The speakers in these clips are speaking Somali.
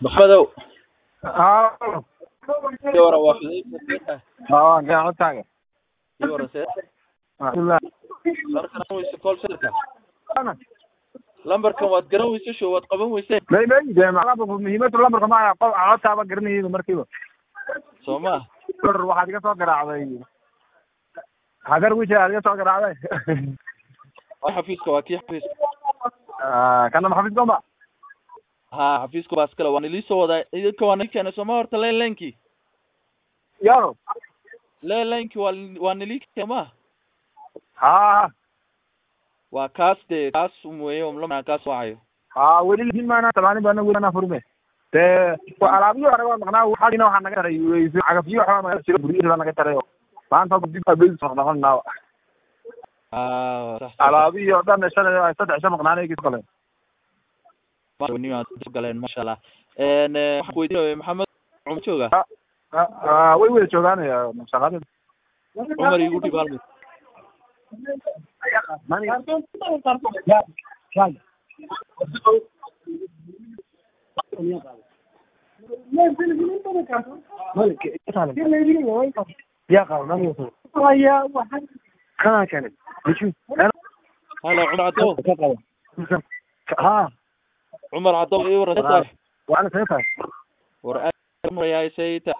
maxamedow haa ii wara waa xudayfa haa gacantaaga ii wara see alxamdulilah markan weyse call centerka lambarkan waad garan weyse show waad qaban weyseen may may dee macnaha muhiimada lambarka ma codtaaba garanayay markiiba soo ma or waxaad iga soo garaacday hagar wishi aad iga soo garaacday waa xafiiska waa kii xafiiska kana maxafiis goma ha xafiiska baas kale waan ilii soo wadaa idinka waa nili keenay sooma horta len lenki yo len lenki waa waa nili keenay ma ha waa kaas dee kaas weeye umlama kaas wacayo ha weli laakiin maana tamaani baana weli ana furme dee alaabiyo anaga waa maqnaa waxaagina waxaa naga taray cagafyo waxbaa naga jira guryihi baa naga taray maanta dib baa bes noqnoqonaa ah sax alaabiyo o dhan shalay saddex isha maqnaanay kis qaleen galeen masha allah n waxaan kuweydiinaya maxamed cumar jooga way wada joogaanaya shaqadeeda cumar igu dhib hal mid halo cumar caddow cumar caddow ii wara saax war aad marayaa sayta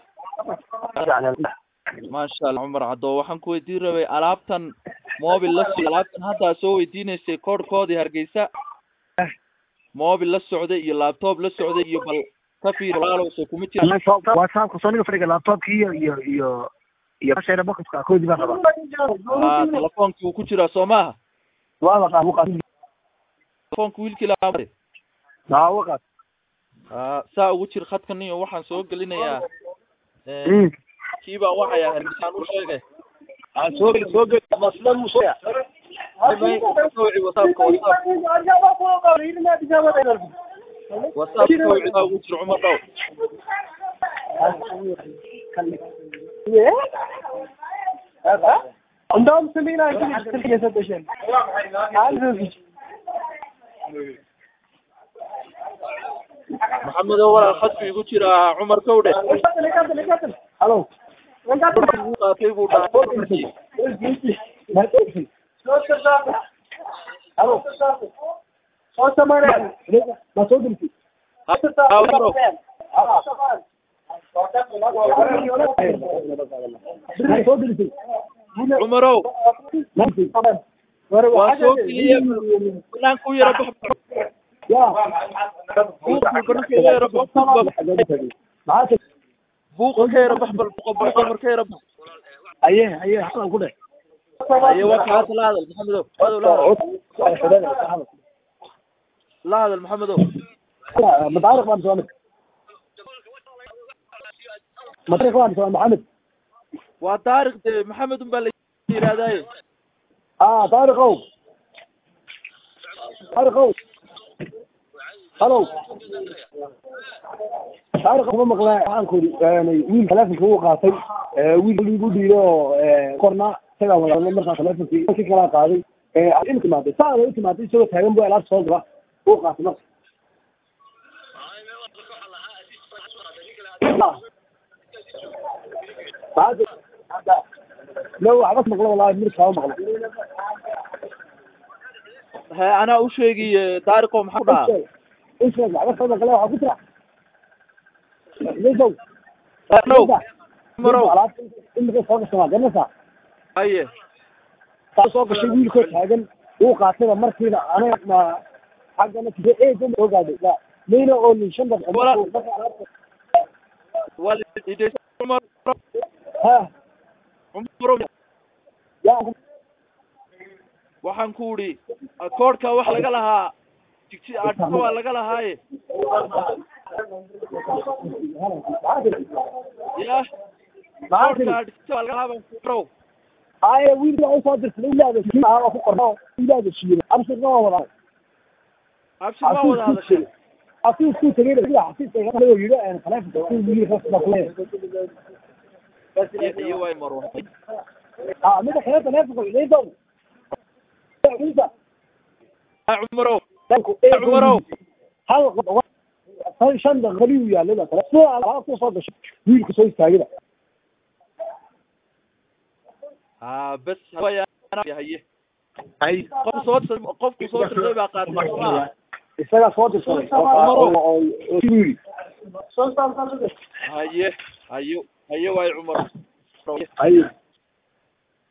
maasha allah cumar caddow waxaan ku weydiin rabay alaabtan mobil la so alaabtan haddaa soo weydiinaysay koodhkoodii hargeysa mobil la socday iyo laptop la socday iyo bal ka fiir walaalowse kuma jira whatsappka soniga fadhiga laptopki iyo iyo iyo iyo bashayna boxka koodi baan rabaa ah telefoonki uu ku jiraa soo maaha telefoonka wiilkii lahaa naawaqas ah saa ugu jir khadkan iyo waxaan soo gelinayaa kii baan waxaya hargeysaan u sheegay soo soo gel masla musoya whatsappka whatsapp whatsappka wicidaa ugu jir cumar dhow عندهم سمينة كل يشتري سدشين maxamedow walaal khadku igu jiraa cumar kowdhe الو uu qaatay buu dhahay الو صوت سمعنا ما صوت انت Cumaro, cumarow waa soo geliye banaanka u yara bax buuqa banaanka u yara bax buuqa ka yara bax bal buuqa bal cumar ka yara bax aye aye xasan ku dheh aye waa kaas la hadal maxamedow madow la hadal la hadal maxamedow مطارق ما مسوي مطارق ما مسوي محمد waa taariq de maxamed un baa la yihahdaye اه طارق او طارق او الو طارق kuma maqlaa waxaan ku yani wiil telefonka uu qaatay wiil igu dhiido korna isagaa wada markaa telefonkii si kala qaaday in timaaday saa u timaaday isagoo taagan buu alaab soo gala uu qaatay marka لو waxbas maqlo wallahi mirkaa u maqlo he anaa u sheegi taariqo maxaa ku dhahaa isheeg waxbas soo maqlo waxaa ku jira lisow Cumarow, cumarow alaabta imika soo gashay waa garanaysaa haye saa soo gashay wiilkoo taagan uu qaatayba markiiba aniga ma xaggana tije eegan soo gaadhay la mayna oolin shan daqiiqo Wala- markuu- markuu alaabta- waa la idaysa cumar ha cumarow yaa waxaan ku idhi koodhka wax laga lahaa jigsi adhka waa laga lahaaye ya koodhka adhka waa laga lahaa baan ku row haya wiilka waa usoo dirtay ilaada shiiba ah waa ku qorna ilaada shiiba abshirna waa wadaa abshir waa wada hadashay xafiisku tagay sida xafiiska laga yidhi aan khalaafta ku yiri khasba ku iyo way maro ah mid kale telefonka ilaydo cumarow danku cumarow hal shan shan daqiiqadii uu yaalay baa kale sida alaab ku soo gashay wiilka soo istaagida ha bes way haye hay qofku soo dir- qofku soo dirtay baa qaatay sooma isagaa soo dirsaday oo oo oo siduu yidhi haye hayo haye waay cumar ay